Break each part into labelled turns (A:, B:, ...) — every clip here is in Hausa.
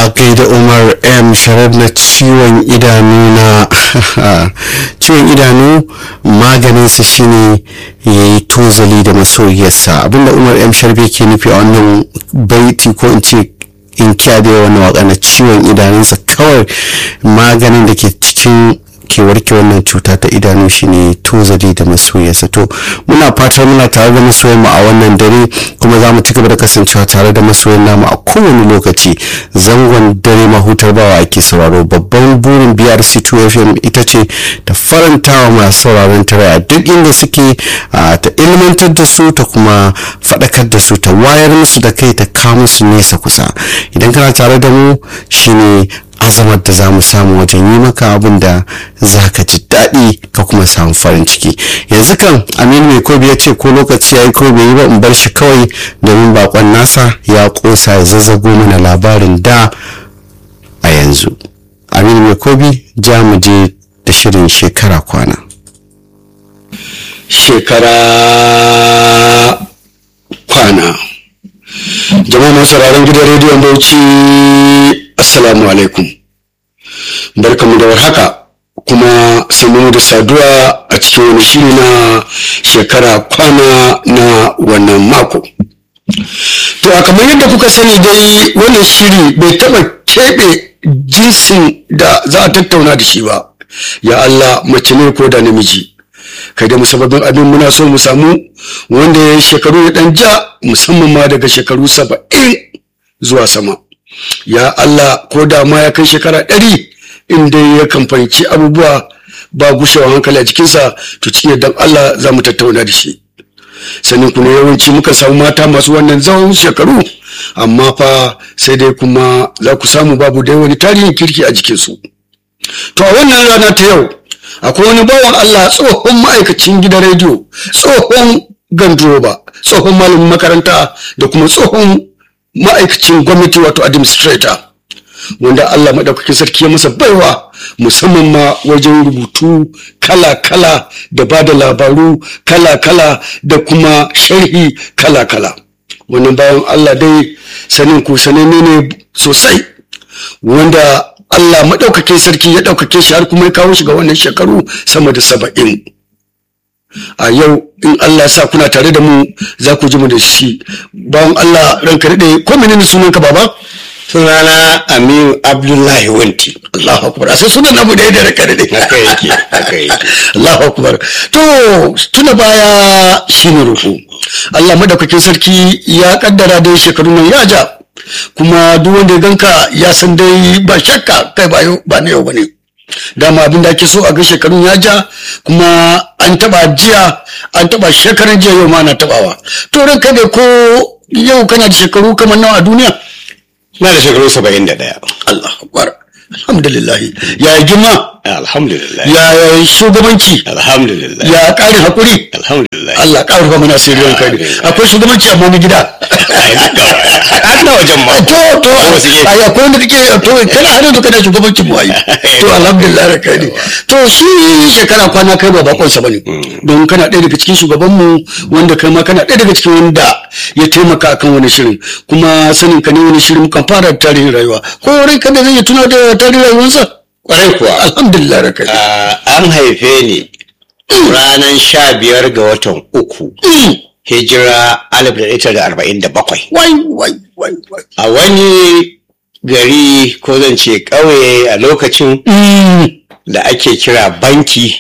A: a gaida umar m sharif na ciwon idanu na ciwon idanu maganinsa shine ya yi tozali da masoyiyarsa abinda umar m sharif yake nufi a wannan baiti ko in ce in kya da wannan waka na ciwon idanunsa kawai maganin da ke cikin ke warke wannan cuta ta idanu shine tozali da masoyarsa to muna fatar muna tare da masoyan mu a wannan dare kuma za mu ci gaba da kasancewa tare da masoyan namu a kowane lokaci zangon dare mahutar bawa ake sauraro babban burin brc 2 fm ita ce ta faranta wa masu sauraron tare a duk inda suke ta ilmantar da su ta kuma faɗakar da su ta wayar musu da kai ta kawo musu nesa kusa idan kana tare da mu shine azamar da za mu samu wajen yi maka abin da za ka ji daɗi ka kuma samu farin ciki yanzu kan aminu mai kobi ya ce ko lokaci ya yi ko bai yi ba in bar shi kawai domin bakon nasa ya kosa ya zazzago mana labarin da a yanzu aminu mai kobi ja mu je da shirin shekara kwana
B: shekara kwana jama'a masu sauraron gidan rediyon bauchi assalamu alaikum barkamu da warhaka kuma sannu da saduwa a cikin wani shiri na shekara kwana na wannan mako to a kamar yadda kuka sani dai wannan shiri bai taba keɓe jinsin da za a tattauna da shi ba ya Allah mace ne ko da namiji kai da musabbabin abin muna so mu samu wanda ya shekaru ya dan ja musamman ma daga shekaru saba'in zuwa sama ya Allah ko da ma ya kai shekara ɗari inda ya kamfanci abubuwa ba gushewa hankali a jikinsa to cikin yadda Allah za mu tattauna da shi sannan kuma yawanci muka samu mata masu wannan zawon shekaru amma fa sai dai kuma za ku samu babu dai wani tarihin kirki a jikinsu to a wannan rana ta yau akwai wani bawan Allah tsohon ma'aikacin gidan rediyo tsohon ganduroba tsohon malamin makaranta da kuma tsohon ma'aikacin gwamnati wato administrator wanda Allah maɗaukakin sarki ya masa baiwa musamman ma wajen rubutu kala-kala da ba da labaru kala-kala da kuma sharhi kala-kala wannan bayan Allah dai sanin ku sananne ne sosai wanda Allah maɗaukakin sarki ya ɗaukake shi har kuma ya kawo shi ga wannan shekaru sama da saba'in a yau in Allah ya sa kuna tare da mu za ku ji mu da shi bawan Allah ranka daɗe ko menene sunanka baba
C: sunana aminu abdullahi wanti
B: Allahu akbar sai sunan namu da yadda ranka daɗe
C: haka yake haka yake
B: Allahu akbar to tuna baya shine rufu Allah madaukakin sarki ya kaddara dai shekaru nan ya ja kuma duk wanda ya ganka ya san dai ba shakka kai ba yau ba na yau bane dama abin da ake so a ga shekarun ya ja kuma an taba jiya an taba shekaran jiya yau ma na tabawa to ranka dai ko yau kana da shekaru kamar nawa a duniya
C: na da shekaru saba'in da ɗaya
B: Allah akbar alhamdulillah ya girma
C: alhamdulillah
B: ya shugabanci
C: alhamdulillah
B: ya ƙarin hakuri
C: alhamdulillah
B: Allah ƙara rufa mana sirrin kai akwai shugabanci amma na gida
C: har na wajen ma
B: to to
C: wasu gefe.
B: ai akwai wanda kake to kana har yanzu kana shugabancin mu ai to alhamdulillah da kai ne to shi shekara kwana kai ba bakon sa bane don kana ɗaya daga cikin shugaban mu wanda kai ma kana ɗaya daga cikin wanda ya taimaka akan wani shirin kuma sanin ka ne wani shirin kan fara tarihin rayuwa ko rai kada zai tuna da tarihin rayuwarsa
C: kwarai kuwa
B: alhamdulillah da kai
C: Ah, an haife ni ranar sha biyar ga watan uku hijira alif da ita da arba'in da bakwai
B: wai wai wai wai
C: a wani gari ko zan ce ƙauye a lokacin da ake kira banki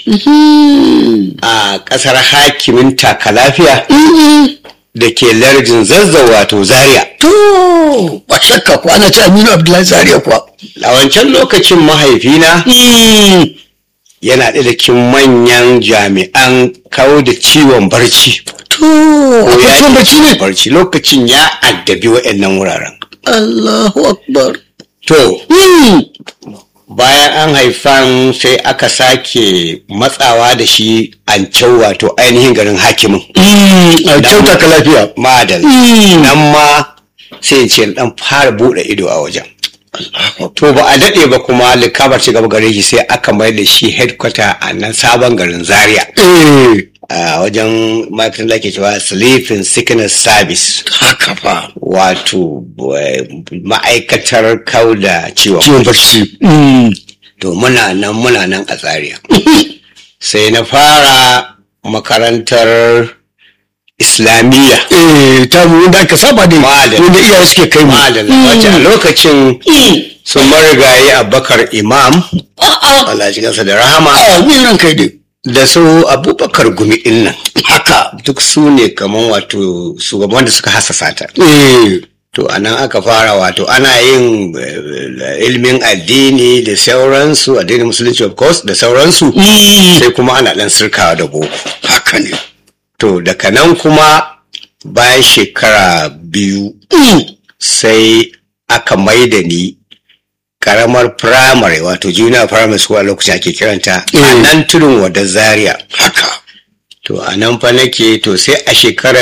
C: a ƙasar hakimin takalafiya da ke lardin zazzau wato zaria
B: to ba shakka ko ana ce Aminu Abdullahi Zaria kuwa
C: a wancan lokacin mahaifina yana ɗaya da cikin manyan jami'an kawo da ciwon barci
B: to akwai ciwon bacci ne
C: barci lokacin ya addabi waɗannan wuraren
B: Allahu akbar
C: to bayan an haifan sai aka sake matsawa da shi an wato ainihin garin hakimin
B: a kyauta ka lafiya
C: madal nan ma sai in ce dan fara buɗe ido a wajen to ba a daɗe ba kuma likabar ci gaba gare shi sai aka mai da shi headquarter a nan sabon garin zaria
B: eh
C: a wajen ma'aikatan da ake cewa sleeping sickness service
B: haka fa
C: wato eh, ma'aikatar kauda ciwon
B: ciwon bacci Mm.
C: to muna nan muna nan a tsariya sai na fara makarantar islamiyya
B: eh ta mu wanda aka saba da
C: Madalla.
B: wanda iyaye suke kai mu
C: madalla wacce a lokacin sun marigayi abubakar imam Allah ji kansa da rahama
B: a ni ran kai dai
C: da su abubakar gumi din nan haka duk su ne kaman wato shugaban da suka hasasa ta
B: eh
C: to anan aka fara wato ana yin eh, ilimin addini da sauransu addinin musulunci of course da sauransu sai kuma ana dan sirkawa da boko
B: haka ne
C: to daga nan kuma bayan shekara biyu sai aka maida ni karamar primary wato junior primary school a lokacin ake kiranta a
B: Mm.
C: nan tudun wadda zaria
B: haka
C: to a nan fa nake to sai a shekarar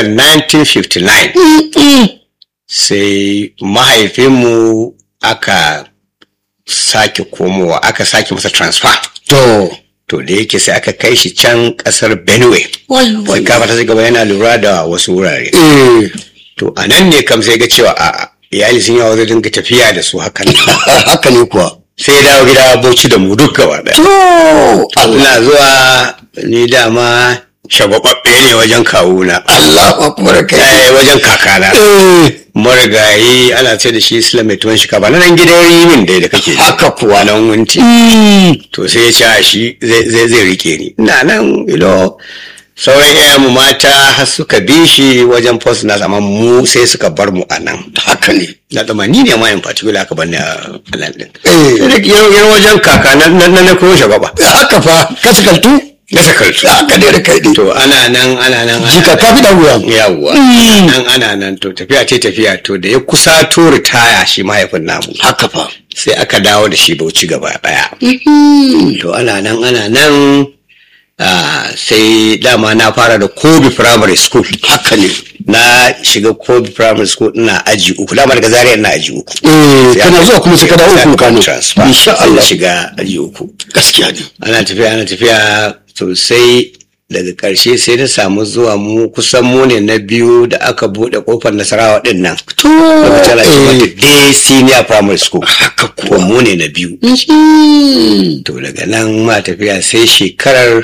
C: 1959 sai mahaifinmu aka sake komowa aka sake masa transfer
B: to
C: to da yake sai aka kai shi can kasar benue sai kafa ta gaba yana lura da wasu wurare
B: eh
C: to a nan ne kam sai ga cewa a iyali sun yawa zai dinga tafiya da su hakan
B: haka ne kuwa
C: sai ya dawo gida bauchi da mu duk gaba ɗaya
B: to Allah
C: ina zuwa ni dama shagwababbe ne wajen kawuna
B: Allah akbar kai
C: Eh, wajen kakana
B: eh
C: marigayi ana ce da shi islam mai tuwon shika ba na nan gidan rimin dai da kake ji.
B: haka kuwa
C: nan wunti to sai ya ce a shi zai zai- zai rike ni ina nan ilo sauran iyayen mu mata har suka bi shi wajen post na amma mu sai suka bar mu a nan
B: haka ne
C: na zama ni ne ma in particular aka bar ni a a nan din
B: eh
C: sai da yan yan wajen kaka na na na koyo shagwaba
B: haka fa kasikaltu
C: na sakartu
B: haka ne da kai dai
C: to ana nan ana nan ana
B: jika ka fi da wuya
C: yawwa nan ana nan to tafiya ce tafiya to da ya kusa to ritaya shi mahaifin namu
B: haka fa
C: sai aka dawo da shi bauchi gaba daya to ana nan ana nan ah, sai dama na fara da kobi primary school
B: haka ne
C: na shiga kobi primary school ina aji uku dama daga zaria ina aji uku
B: eh
C: Sai
B: kana
C: aka-
B: zuwa kuma sai ka dawo
C: sai aka
B: uku kano
C: transfer.
B: insha
C: Sai na
B: Allah
C: shiga aji uku
B: gaskiya ne
C: ana tafiya ana tafiya sosai daga ƙarshe sai na samu zuwa mu kusan mu ne na biyu da aka buɗe ƙofar nasarawa ɗin nan
B: to
C: lokacin ana ce mata
B: eh
C: day senior primary school
B: haka
C: ko
B: kuwa
C: mu ne na biyu
B: Mhm.
C: to daga nan ma tafiya sai shekarar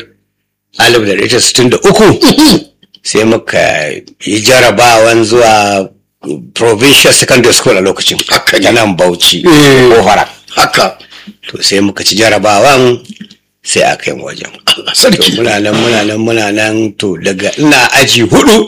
C: 1963 sai muka yi jarabawan zuwa provincial secondary school a lokacin
B: Haka ne.
C: ta nan bauchi
B: Eh.
C: ko fara
B: haka
C: to sai muka ci jarabawan sai aka yi wajen
B: Allah
C: to
B: sarki
C: muna nan muna nan muna nan to daga ina aji hudu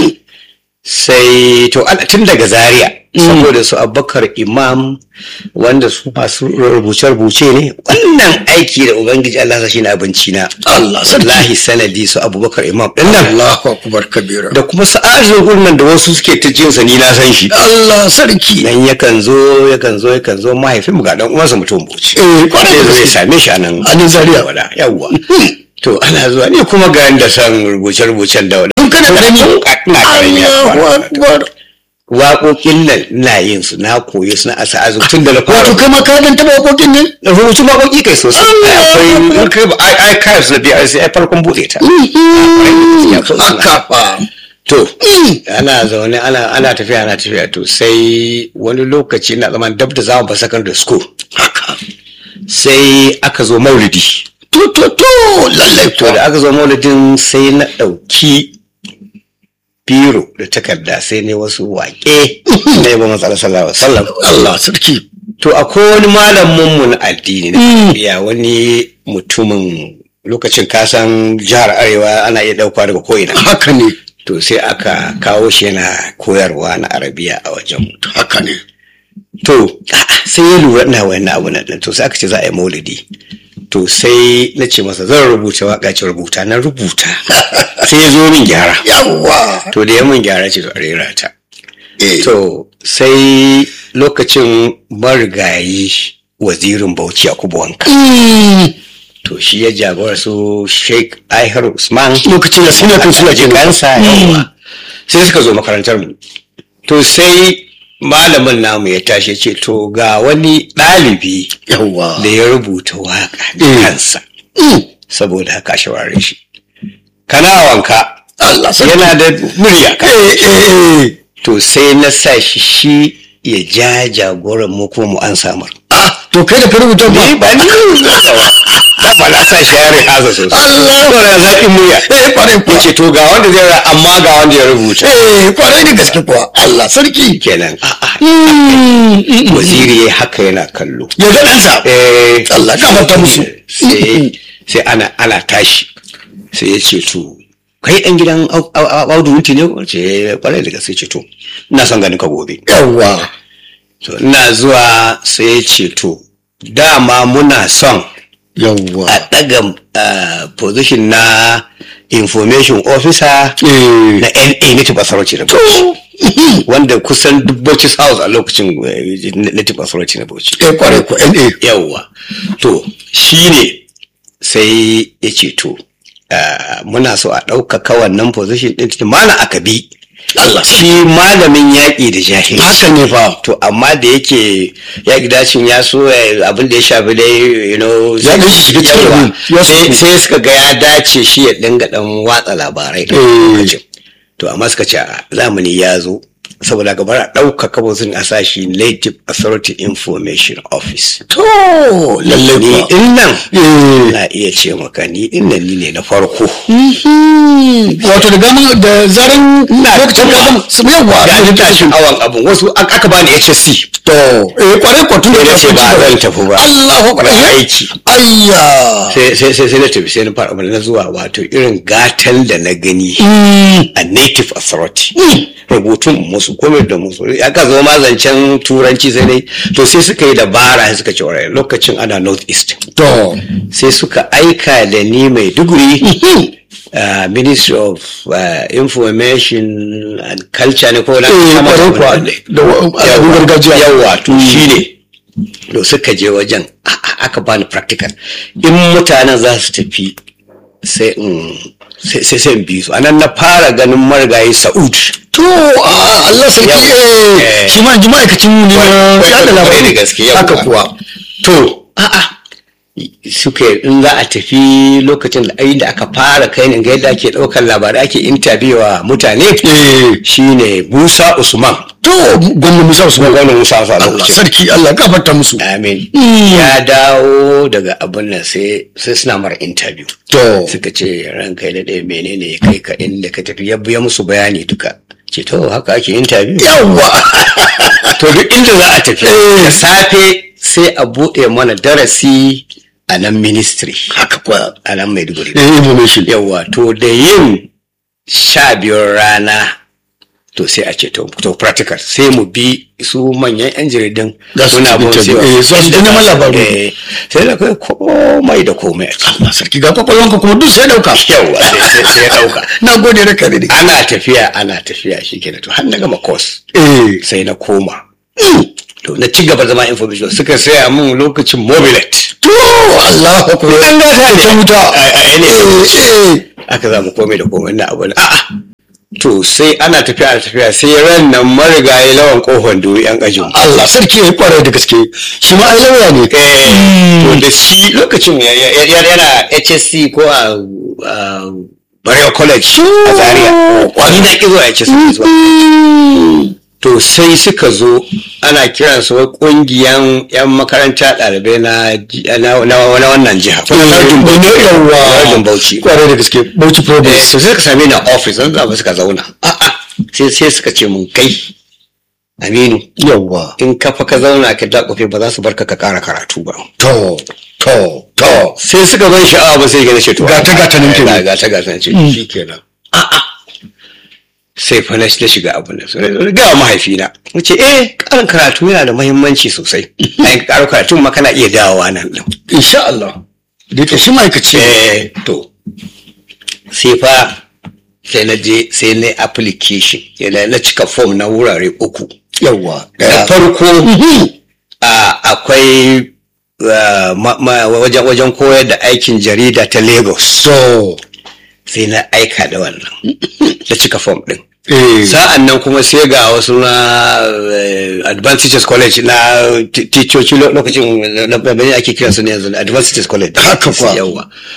C: sai to ana tun daga zaria saboda su abubakar imam wanda su masu rubuce-rubuce ne wannan aiki da ubangiji allah sa shi na abinci na
B: Allah sarki
C: lahi sanadi su abubakar imam din nan
B: Allahu akbar kabira
C: da kuma sa'ajin gurnan da wasu suke ta jinsa ni na san shi
B: Allah sarki
C: nan yakan zo yakan zo yakan zo mahaifinmu ga dan uwansa mutum buci
B: Eh, kwarai da
C: sai zo ya
B: gaske.
C: same shi a nan
B: A nan Zaria.
C: wala yawwa to ana zuwa ni kuma ga da san rubuce-rubucen da
B: Tun kana karami?
C: ina karami ya
B: Allahu
C: fara.
B: akbar
C: waƙoƙin nan ina yin su na koyi su na asa azu tun da na fara
B: wato kai ma ka dan taba wakokin ne
C: rubutu waƙoƙi kai sosai
B: Allah
C: akwai in kai ba ai ai kai su na biya sai ai farkon buɗe ta
B: haka fa
C: to ana zaune ana ana tafiya ana tafiya to sai wani lokaci na zaman dab da zamu ba secondary school
B: haka
C: sai aka zo maulidi
B: to to to lallai
C: to da aka zo maulidin sai na ɗauki biro da takarda sai ne wasu waƙe na yaba matsala sallallahu alaihi wasallam
B: Allah sarki
C: to akwai wani malamin mu na addini na ya wani mutumin lokacin kasan jihar arewa ana iya ɗauka daga ko'ina
B: haka ne
C: to sai aka kawo shi yana koyarwa na arabiya a wajen
B: haka ne
C: to a'a, sai ya lura ina wani abu nan ɗin. to sai aka ce za a yi maulidi to sai na ce masa zan rubuta waka ce rubuta na rubuta sai ya zo min gyara
B: yawwa
C: to da ya min gyara ce to a rera ta
B: eh
C: to sai lokacin marigayi wazirin bauchi a wanka to shi ya jagora su sheik aihar usman
B: lokacin da suna kan suna kenan
C: kansa yawa sai suka zo makarantar mu to sai malamin namu ya tashi ya ce to ga wani ɗalibi
B: yawwa
C: da ya rubuta waka da
B: Mm.
C: kansa saboda haka a shawarare shi kana wanka
B: Allah sarki
C: yana da murya
B: eh eh eh
C: to sai na sa shi shi ya ja jagoran mu ko mu an samar
B: ah to kai da ka rubuta ba
C: ni ba ni da ba na sa shi ya rihasa sosai
B: Allah
C: to na zaƙin murya
B: eh kwarai kuwa
C: yace to ga wanda zai ra amma ga wanda ya rubuta
B: eh kwarai da gaske kuwa Allah sarki
C: kenan a'a waziri ya haka yana kallo
B: ya ga ɗansa
C: eh
B: Allah ka mata musu
C: sai sai ana ana tashi sai ya ce to kai ɗan gidan Au- Au- Au- audu wunti ne ko ce kwarai da gaske ce to ina son ganin ka gobe
B: yawwa
C: to ina zuwa sai ya ce to dama muna son
B: yawwa
C: a ɗaga ah, position na information officer
B: eh
C: na NA Native Authority na Bauchi wanda kusan duk Bauchi House a lokacin eh, Native Authority na Bauchi
B: eh kwarai kuwa NA
C: yawwa to shi ne sai ya ce to ah, muna so a ɗaukaka wannan position ɗin cikin mana aka bi
B: Allah
C: shi malamin yaƙi da jahilci
B: haka ne fa
C: to amma da yake yaƙi dacin ya so eh, abin da ya shafi dai you know
B: Ya ɗan shiga cikin
C: yawa.
B: abin, ya
C: sai
B: shiga.
C: sai suka ga ya dace shi ya dinga ɗan watsa labarai da
B: Eh.
C: lokacin to amma suka ce a zamani ya zo saboda gabar a ɗaukaka wasu a sa shi native authority information office
B: to lalle
C: ni
B: kuwa
C: din nan
B: eh
C: na iya ce maka ni din nan ni ne na farko
B: wato da gama da zaran lokacin ya gama su yawwa
C: ya ji tashin awan abin wasu ak- aka bani HSC
B: to eh kwarai kuwa tun da
C: sai na
B: ya
C: ce ba
B: ci
C: zan tafi ba
B: Allahu akbar
C: na aiki
B: ayya
C: sai sai sai sai na tafi sai na fara na zuwa wato irin gatan da na gani a native authority rubutun musu komai da musu aka zo ma zancen turanci sai dai to sai suka yi dabara sai suka ce "Alright, lokacin ana north east
B: to
C: sai suka aika da ni mai duguri uh, ministry of uh, information and culture ne ko na
B: eh
C: kama
B: kwarai kuwa
C: wannan ne.
B: da wa- abin gargajiya
C: yawa to shi ne to suka je wajen a- a- aka bani practical in mutanen za su tafi sai in sai sai sai in bi su anan na fara ganin marigayi sa'ud
B: to a Allah sarki
C: Yau.
B: eh
C: Eh.
B: shi ma ji ma'aikacin ne na
C: Kwai-
B: yada
C: kwai- kwai
B: labarai
C: da gaske, yawwa.
B: haka kuwa
C: to a'a suka in za a tafi lokacin da ai da aka fara kai ne ga yadda ake ɗaukar labarai ake interview wa mutane
B: eh
C: shine Musa Usman
B: to gwamnati musa su
C: gwamnan Musa Usman a
B: Allah
C: lokacin
B: sarki Allah gafarta musu
C: Amin. Ya dawo daga abin nan sai sai suna mara interview.
B: to
C: Suka ce ranka da ɗaya menene ya kai ka inda ka tafi ya biya musu bayani duka. Ce to haka ake interview.
B: yawwa
C: To duk inda za a tafi.
B: Eh.
C: Da safe sai a buɗe mana darasi a nan ministry.
B: haka kuwa
C: A nan Maiduguri.
B: eh information
C: Yawwa to da yin sha biyar rana to sai a ce to to practical sai mu bi su manyan yan jaridan
B: Za su
C: muna
B: tafi
C: bin
B: interview.
C: cewa
B: Eh, za su
C: inda
B: ta neman
C: za su-
B: labaru.
C: eh, sai da kai komai da komai a ciki
B: Allah sarki ga kwakwalwanka kuma duk sai dauka
C: yawwa sai sai- sai ya dauka
B: na gode da kare ne
C: ana tafiya ana tafiya shi kenan to har na gama course
B: eh
C: sai na koma to na ci gaba zama information suka saya mun lokacin mobilet
B: to Allah akbar
C: an gata ne
B: ta wuta
C: a a- ne
B: eh eh
C: aka zamu komai da komai na abu na a'a to sai ana tafiya ana tafiya sai ran nan marigayi lawan kofan duri yan ajin
B: Allah sarki ya kwarai da gaske shi ma ai lauya ne
C: eh to da shi lokacin ya- ya- ya- yana HSC ko a a Barewa College a Zaria wani na ki zuwa HSC zuwa to sai suka zo ana kiran su wai kungiyan yan makaranta ɗalibai na ji- na na na wannan jiha lardin Bauchi lardin Bauchi
B: kwarai da gaske Bauchi
C: Eh,
B: province
C: to sai suka same ni a office zan zaba suka zauna a'a sai sai suka ce mun kai Aminu
B: yawa
C: in ka fa ka zauna ka dakofe ba za su barka ka kara karatu ba
B: to to to
C: sai suka ban sha'awa ba sai ga ce to
B: Gata gata nan kenan.
C: gata gata nan ce shi kenan a'a sai fa na na shiga abin da sai na ga mahaifina nace eh karin karatu yana da muhimmanci sosai ai karin karatu ma kana iya dawowa nan din
B: insha Allah da yake shi ma'aikaci ne.
C: eh to sai fa sai na je sai na yi application yana na cika form na wurare uku
B: yawa
C: da farko a akwai ah, ma- ma- wajen wajen koyar da aikin jarida ta lagos
B: to
C: sai na aika da wannan na cika form din
B: eh
C: sa'an nan kuma sai ga wasu na eh, advanced teachers college na ti- ticoci lo- lokacin na na- ake kiransu ne yanzu advanced teachers college
B: Haka kuwa.
C: yawa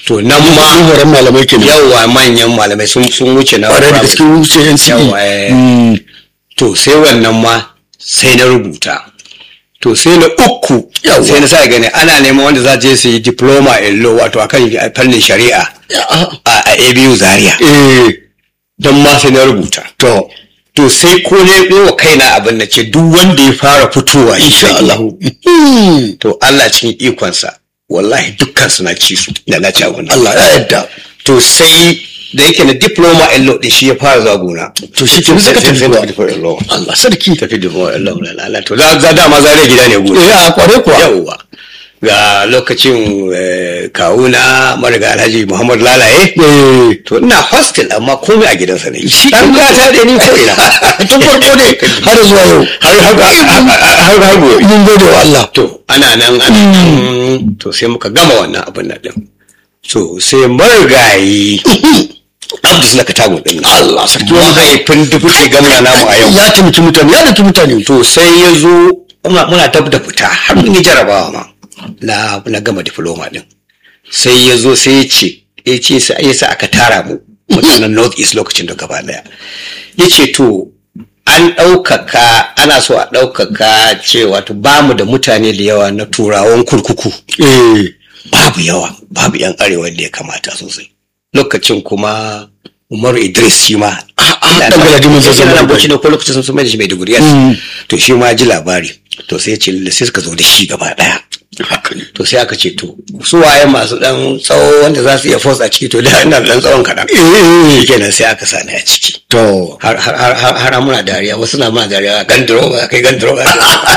C: to nan ma
B: horon malamai kenan
C: yawa manyan malamai sun sun wuce na
B: ƙwarai da
C: primary.
B: gaske wuce yan
C: Yawa, eh.
B: Mm.
C: to sai wannan ma sai na rubuta to sai na uku
B: Yawa.
C: sai na sa gani ana neman wanda za je su yi diploma in law wato akan fannin shari'a
B: Ya, ah,
C: a a ABU Zaria
B: eh
C: don ma sai na rubuta
B: to
C: to sai ko ne yi wa kaina abin da ce duk wanda ya fara fitowa shi
B: insha
C: zai
B: Allah
C: yi.
B: Mm.
C: to Allah cikin ikonsa wallahi dukkan su na ci su da na ci abin nan.
B: Allah ya yarda
C: to sai da yake na diploma in law din shi ya fara zuwa gona
B: to shi ke
C: sai
B: zaka tafi
C: sai
B: kuwa
C: na diploma in law
B: Allah sarki
C: tafi diploma in law la la to za za dama zare gida ne gona
B: eh a kware kuwa
C: yawwa ga lokacin eh, kawuna mariga alhaji muhammad lalaye
B: eh
C: to ina hostel amma komai a gidansa ne
B: Shi
C: dan
B: kenan.
C: gata da ni ko ina
B: tun farko ne har zuwa yau
C: har har har har gobe
B: mun gode wa Allah
C: to ana nan ana nan to sai muka gama wannan abin nan din to sai marigayi abdu suna katago din nan.
B: Allah sarki
C: mahaifin dubuce gamna namu a yau
B: ya taimaki mutane ya taimaki mutane
C: to sai ya zo muna muna dab da fita har mun yi jarabawa ma na na gama diploma din sai ya zo sai ya ce ya ce sai ya sa aka tara mu mutanen north east lokacin da gaba daya ya ce to an ɗaukaka ana so a ɗaukaka cewa to ba mu da mutane da yawa na turawan kurkuku
B: eh
C: babu yawa babu yan arewa da ya kamata sosai lokacin kuma umaru idris shi ma
B: dan Galadiman Zazzau
C: na
B: Maiduguri.
C: bauchi ne ko lokacin sun mai da shi mai diguri
B: Mm.
C: to shi ma ji labari to sai ya ce lalle sai suka zo da shi gaba daya
B: haka ne
C: to sai aka ce to su waye masu dan tsawo wanda za su iya force a ciki to da ina da dan tsawon kaɗan
B: eh
C: kenan sai aka sani a ciki
B: to
C: har har har har har muna dariya wasu na muna dariya gandiro ba kai gandiro ba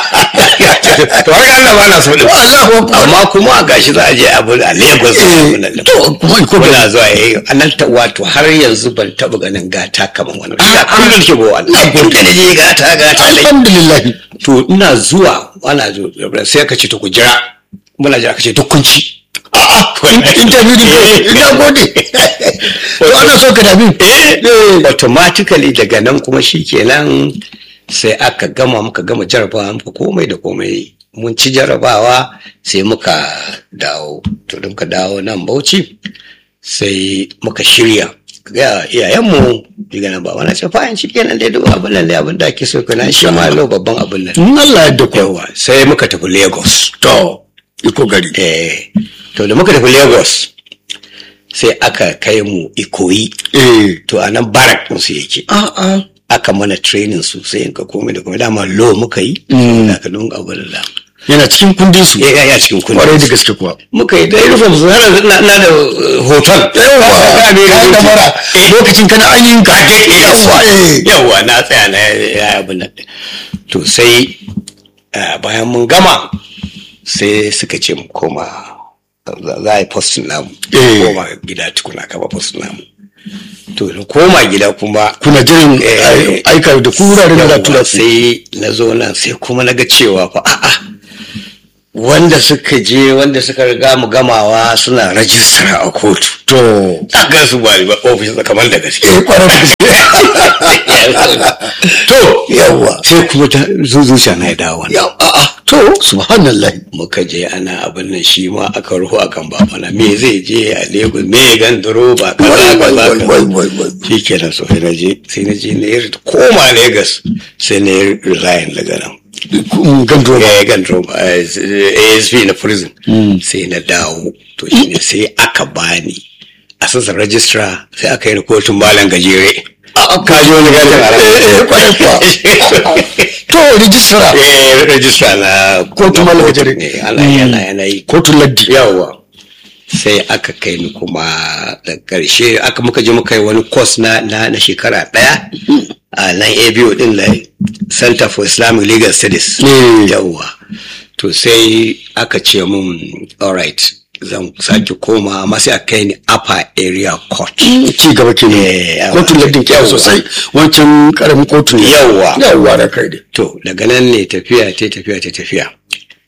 C: to har Allah ba na so din
B: Allahu akbar
C: amma kuma gashi za a je abu a Lagos
B: Eh,
C: abun nan din.
B: to kuma iko
C: ko
B: ba
C: na zuwa yayi anan ta wato har yanzu ban taba ganin gata kaman wannan ya kullun ke go Allah kun da je gata gata dai
B: alhamdulillah
C: to ina zuwa ana zo sai ka ce to ku jira muna jira ka ce duk kun ci
B: interview din ko ina gode to ana so ka dabi
C: eh automatically daga nan kuma shikenan sai aka gama muka gama jarabawa muka komai da komai mun ci jarabawa sai muka dawo to da muka dawo nan bauchi sai muka shirya ga iyayenmu daga nan ba wani ce fa'in shi kenan dai duk abin nan dai abin da ake so kana shi ma lau babban abin nan
B: in Allah ya yarda ko
C: yawa sai muka tafi lagos
B: to iko gari
C: eh to da muka tafi lagos sai aka kai mu ikoyi
B: eh
C: to a nan barak ɗinsu yake
B: a a
C: aka mana training sosai in ka komai da komai dama lo muka yi
B: Mm.
C: da ka dunga abu da da
B: yana cikin kundin su
C: ya ya cikin kun
B: kwarai da gaske kuwa
C: muka yi da uniform su har yanzu ina ina da uh, hoton
B: yawa
C: Ka ne
B: ka da mara lokacin kana ainihin ka yawa eh
C: yawa na tsaya na ya abin nan to sai uh, bayan mun gama sai suka ce mu koma za za a yi postin namu
B: Eh.
C: koma gida tukuna kama postin namu to da koma gida kuma
B: kuna jiran
C: Eh,
B: aika da kuraren da za
C: Yawwa,
B: tura su
C: sai na zo nan sai kuma na ga cewa fa a'a wanda suka je wanda suka riga mu gamawa suna rajistar a kotu
B: to
C: a ga su ba ba ofis kamar da gaske
B: eh kwarai da
C: to
B: yawa
C: sai kuma ta zuzuciya na ya dawo wannan.
B: ya a a to subhanallah
C: muka je ana abin nan shi ma aka ruhu akan babana me zai je a Lagos me gandaro ba kaza
B: wai wai
C: kaza
B: wai
C: kaza
B: wai wai wai
C: shi kenan so sai na je sai na je na yi koma Lagos sai na yi resign daga nan
B: gandro
C: ya gan drama asp na prison sai na dawo to shine sai aka bani assistant registrar sai aka yi ni kotun malam gajere ka ji wani gajin a
B: eh kwarai kuwa to rijistara
C: eh registrar na
B: Kotun
C: na
B: Malam
C: kotu
B: Gajere.
C: ne ana yana yana yi
B: kotun laddi
C: yawa sai aka kai ni kuma da karshe aka muka je muka yi wani course na na, na shekara daya a nan ABO din na Center for Islamic Legal Studies
B: Mm.
C: yawa to sai aka ce mun alright zan sake koma amma sai a kai ni upper area court
B: ci gaba ke ne
C: Eh, yawa.
B: kotun laddin kyau
C: Yawa.
B: sosai wancan karamin kotun ne
C: Yawa.
B: yawa da kai ne
C: to daga nan ne tafiya ta tafiya ta tafiya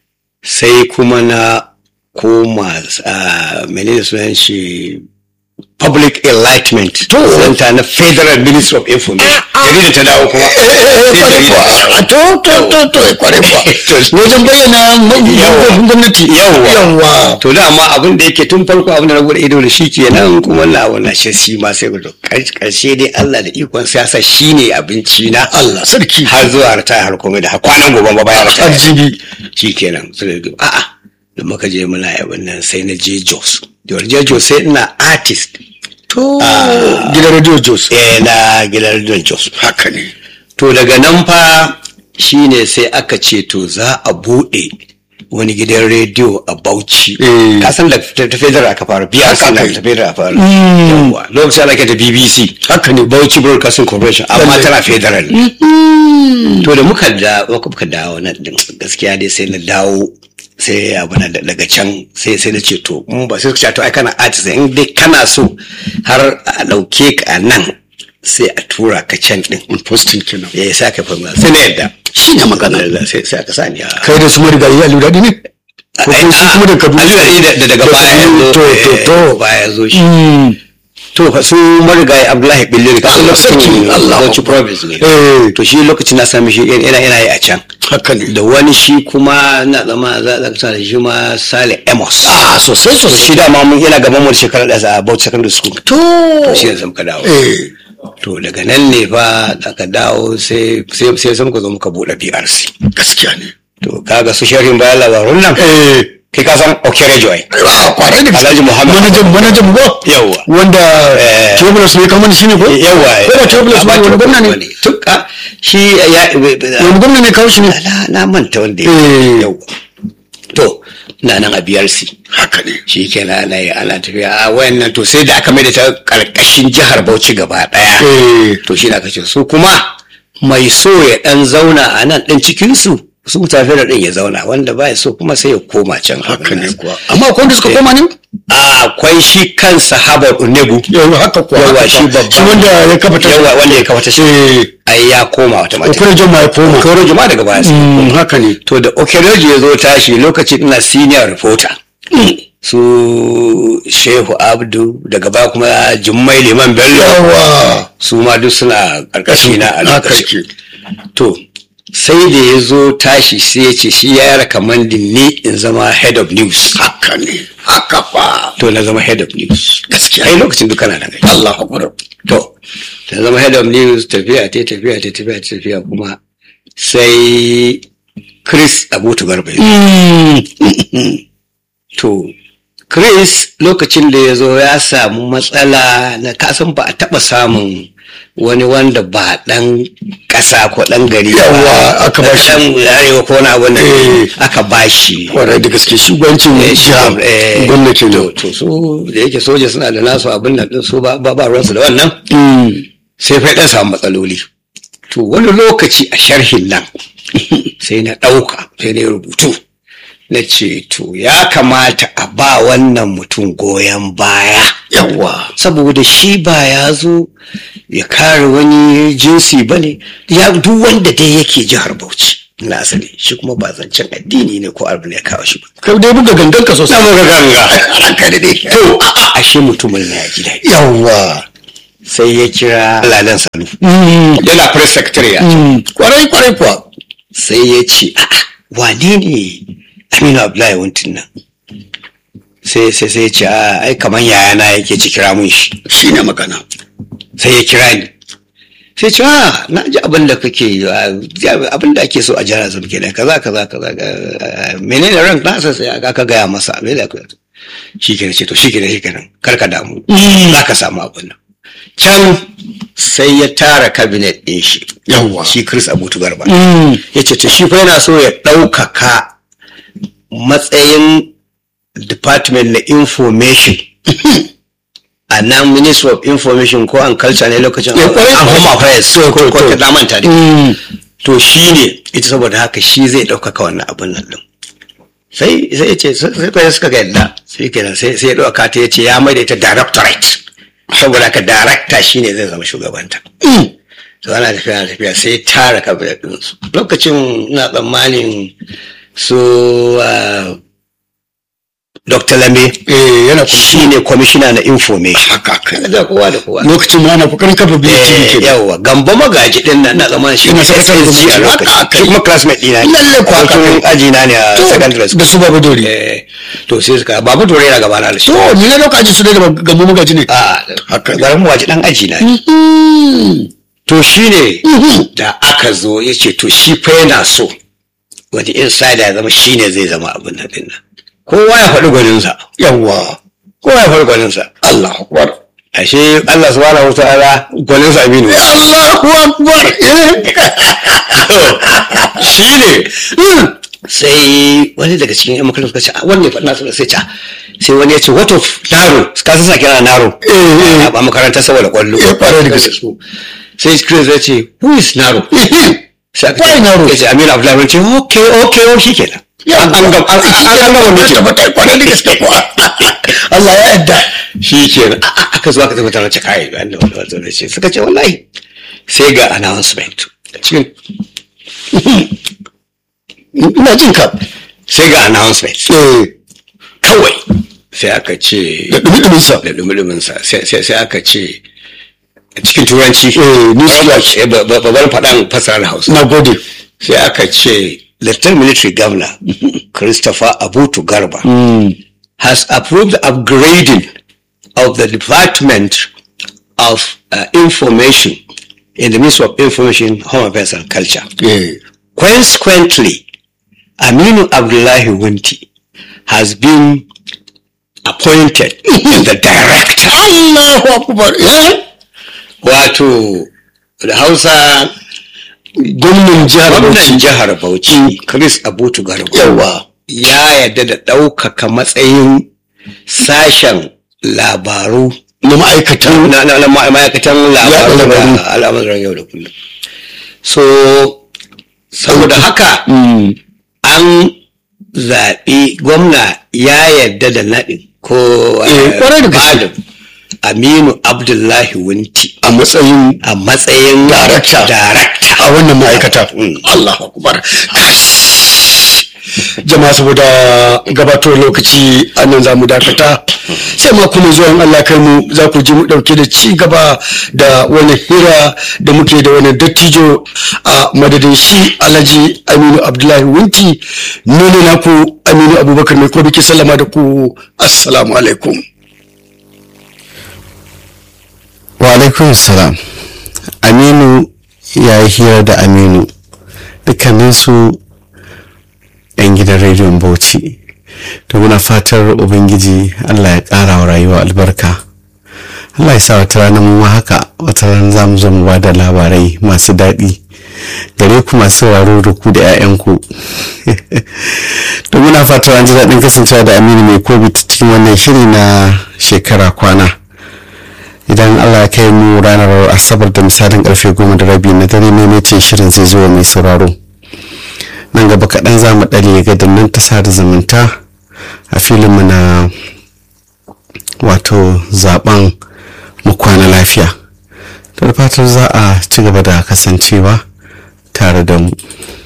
C: sai kuma na koma a menene sunan shi public enlightenment
B: To.
C: center na federal ministry of information jaridar ta dawo kuma
B: kware kuwa to to to to kware kuwa wajen bayyana manufofin gwamnati
C: Yawwa.
B: yawwa
C: to dama abin da yake tun farko abin da na bude ido da shi kenan kuma na wannan shi shi ma sai gudu karshe dai Allah da ikon siyasa shine abinci na
B: Allah sarki
C: har zuwa ritaya har komai da har kwanan gobe ba bayan ritaya
B: arziki
C: shi kenan sai da a'a da muka je muna yabin nan sai na je Jos da je Jos sai ina artist
B: to gidan radio jos
C: eh na gidan Don Jos
B: haka ne
C: to daga nan fa shine sai aka ce to za a bude wani gidan rediyo a Bauchi
B: Eh.
C: ka san da ta ta federal aka fara biya
B: Haka
C: san da
B: kai.
C: ta federal aka fara yawa lokacin ana ta BBC
B: haka ne
C: Bauchi Broadcasting Corporation amma
B: Lallai.
C: tana federal to da muka da muka dawo nan din gaskiya dai sai na dawo sai abu na da- daga can sai sai na ce to mun ba sai suka ce to ai kana artist in dai kana so har a dauke ka a nan sai a tura ka can din
B: posting kenan
C: ya sa ka fama sai na yadda
B: shi ne magana
C: Allah, sai sai aka sani a
B: kai da su marigayi a lura ne ko
C: Ai,
B: kuma su
C: a-
B: kuma da kaduna
C: Ali da da daga baya ya zo
B: to to
C: eh,
B: to
C: baya ya zo shi
B: Mm.
C: to fa su marigayi Abdullahi Billiri ka san
B: Allah sarki,
C: lokacin
B: Allah
C: Bauchi province ne
B: eh
C: to shi lokacin na sami shi yana yana yi a can
B: haka ne
C: da wani shi kuma na zama za a sa da shi ma Sale Amos
B: a sosai
C: to
B: sosai
C: shi dama mun yana gaban mu da shekara da a Bauchi Secondary School
B: to
C: to shi yanzu muka dawo
B: eh
C: to daga nan ne fa aka dawo sai sai sai sai muka zo muka bude PRC
B: gaskiya ne
C: to kaga su sharhin bayan labarun nan
B: eh
C: kai ka san Okere Joy
B: a kwarai da gaske.
C: Alhaji Muhammad.
B: manajan manajan go
C: Yawwa.
B: wanda
C: Eh.
B: Tubulos ne kamar shi ne ko
C: yawa
B: ko da Tubulos ne wani gwamna ne
C: tuka shi ya
B: wani gwamna ne kawo shi ne
C: na na manta wanda
B: Eh.
C: ya yawa to na nan a BRC
B: haka ne
C: shi kenan ana yi ana tafiya a wayannan to sai da aka mai da ta karkashin jihar Bauchi gaba daya
B: eh
C: to shi da aka ce su kuma mai so ya dan zauna a nan din cikin su su tafi da din ya zauna wanda ba ya so kuma sai ya koma can
B: haka ne kuwa amma akwai wanda suka koma ne
C: a akwai shi kansa Habar Unegu
B: yawa haka kuwa
C: Yawa,
B: haka
C: shi
B: kuwa.
C: babban-
B: shi wanda ya kafa ta
C: yawa wanda ya kafa ta shi
B: eh
C: ai ya koma wata mata
B: okura jan ma ya koma
C: Okoro Juma daga baya sai
B: Mm, haka ne
C: to da Okeroji ya zo tashi lokacin ina senior reporter su Shehu Abdu daga baya kuma Jummai Liman Bello
B: yawa
C: su ma duk suna karkashi na a
B: haka
C: lokacin
B: yake
C: to sai da ya zo tashi sai ya ce shi ya recommending ni in zama head of news
B: haka ne haka fa
C: to na zama head of news
B: gaskiya
C: ai lokacin duk kana nan ai.
B: Allah akbar
C: to na zama head of news tafiya ta tafiya ta tafiya ta tafiya kuma sai Chris Abutu Garba ya zo. To, Chris lokacin da ya zo ya samu matsala na kasan ba a taɓa samun wani wanda ba ɗan ƙasa ko ɗan gari ba.
B: Yawwa, aka ba shi.
C: Ɗan arewa ko na abin da
B: Eh.
C: aka ba shi.
B: kwarai da gaske shugabancin jiha
C: Eh,
B: gwamnati
C: to,
B: ne
C: to su da yake soja suna da nasu abin nan ɗin su ba ba ba ruwansu da wannan sai fa ɗan samu matsaloli. To wani lokaci a sharhin nan sai na ɗauka sai na yi rubutu na ce to ya kamata a ba wannan mutum goyon baya
B: yawa
C: saboda shi ba ya zo ya kare wani jinsi ba ne ya duk wanda dai yake jihar Bauchi na asali shi kuma ba zancen addini ne ko abu ne ya kawo shi ba.
B: kai dai buga gangan ka sosai
C: muka ganga.
B: haka ne dai
C: To a'a, ashe mutumin na ya ji daɗi.
B: yawa
C: Sai ya kira Ladan Sanu. Yana press secretary ya.
B: kwarai kwarai kuwa
C: sai ya ce a'a wane ne aminu abdullahi wuntin nan sai sai sai ya ce a ai kaman yayana yake ci kira mun shi
B: shi ne magana
C: sai ya kira ni sai ce a na ji abin da kake yi, a, abin da ake so a jihar zama kenan kaza kaza kaza ga- menene ran nasa sai aka gaya masa abin da aka shi kenan ce to shi kenan shi kenan kar ka damu za ka samu abin nan can sai ya tara cabinet ɗin shi
B: yawa
C: shi Chris Abutu Garba ya ce to shi fa yana so ya ɗaukaka matsayin department na information a nan ministry of information ko an culture ne lokacin
B: Ya, kwarai,
C: an home affairs
B: To,
C: ko
B: to,
C: ko
B: to.
C: ta damanta da to shi ne ita saboda haka shi zai ɗaukaka wannan abin nan ɗin sai sai ya ce sai kai suka ga yadda sai kenan sai sai ya ɗauka ta ya ce ya mai da ita directorate saboda haka director shine zai zama shugabanta to ana tafiya ana tafiya sai tara kabinet ɗinsu lokacin na tsammanin su ah, dr lambe
B: eh yana
C: shi ne kwamishina na information
B: haka haka
C: da kowa da kowa
B: lokacin ma ana kokarin kafa biyu
C: Eh,
B: ke
C: yawa gamba magaji din nan na zaman shi
B: Ina sakataren
C: SSG a
B: gwamnati.
C: lokacin
B: Haka,
C: shi kuma classmate dina ne
B: Lalle ko haka.
C: Abokin aji na ne a secondary school
B: da su babu dori
C: Eh, to sai suka babu dore yana gaba na da shi
B: to ni na lokacin su ne da gambo magaji ne
C: a
B: Haka.
C: garin waje dan aji na ne to shi ne da aka zo ya ce to shi fa yana so wani insider ya zama shi ne zai zama abin nan din nan kowa ya faɗi gwaninsa
B: yawa
C: kowa ya faɗi gwaninsa
B: Allah akbar
C: ashe Allah subhanahu wa ta'ala gwaninsa aminu
B: Allahu akbar
C: shi ne sai wani daga cikin yan makarantar suka ce a wanne faɗi nasu sai ca sai wani ya ce what of naro ka san sa kira naro
B: eh.
C: a makarantar saboda kwallo
B: Eh, ƙwarai da gaske.
C: sai chris ya ce who is naro sai aka
B: Why
C: ce
B: Naro?
C: ya ce aminu abdullahi ce okay okay oh shi kenan
B: Ya,
C: an an gam- an- an- an gama
B: ta
C: mutum
B: tabbatar kwarai da gaske kuwa Allah ya yarda
C: shi kenan A- a- aka zo aka tabbatar da ce kai wanda wanda wanda da ce suka ce wallahi sai ga announcement cikin
B: ina jin ka
C: sai ga announcement
B: eh
C: kawai sai aka ce
B: da dumi sa
C: da dumudumunsa sai sai sai aka ce cikin turanci
B: Eh, news flash.
C: Eh, ba- ba- babbar faɗan fasarar hausa
B: na gode
C: sai aka ce lieutenant military governor christopher abutu garba has approved the upgrading of the department of uh, information in the ministry of information home affairs and culture
B: eh
C: Consequently, Aminu Abdullahi Wunti has been appointed the director.
B: Allahu akbar eh
C: Wato, da Hausa,
B: gwamnan jihar
C: gwamnan
B: Bauchi
C: jihar Bauchi, Chris Abutu Garba,
B: yawa
C: ya yarda da ɗaukaka matsayin sashen labaru
B: na ma'aikata
C: na na- na ma- ma'aikatan labaru
B: labaru.
C: da al'amuran yau da kullum. So, saboda haka, an zaɓi gwamna ya yarda da naɗin ko
B: Eh, kwarai da gaske.
C: Adam Aminu Abdullahi Wunti
B: a matsayin
C: a matsayin
B: Darakta.
C: darakta.
B: a wannan ma'aikata
C: Mm.
B: Allahu akbar jama'a saboda gabatar lokaci a nan za mu dakata sai ma kuma zuwan Allah kai mu za ku ji mu dauke da ci gaba da wani hira da muke da wani dattijo a madadin shi alhaji aminu abdullahi wunti nuna naku aminu abubakar mai ko biki sallama da ku assalamu alaikum
A: wa alaikun salam aminu ya yi hira da aminu dukkaninsu 'yan gidan rediyon bauchi da muna fatar ubangiji allah ya ƙara wa rayuwa albarka allah ya sa wata rana mu ma haka wata rana za mu zo mu ba da labarai masu daɗi gare ku masu sauraro da ku da 'ya'yanku da muna fatar an ji daɗin kasancewa da aminu mai kobi cikin wannan shiri na shekara kwana idan allah ya kai mu ranar asabar da misalin karfe goma da rabi na dare maimaitin shirin zai zo mai sauraro nan gaba kaɗan za mu ɗale ga dannan ta sada zumunta a filinmu na wato zaben mu kwana lafiya da fatar za a ci gaba da kasancewa tare da mu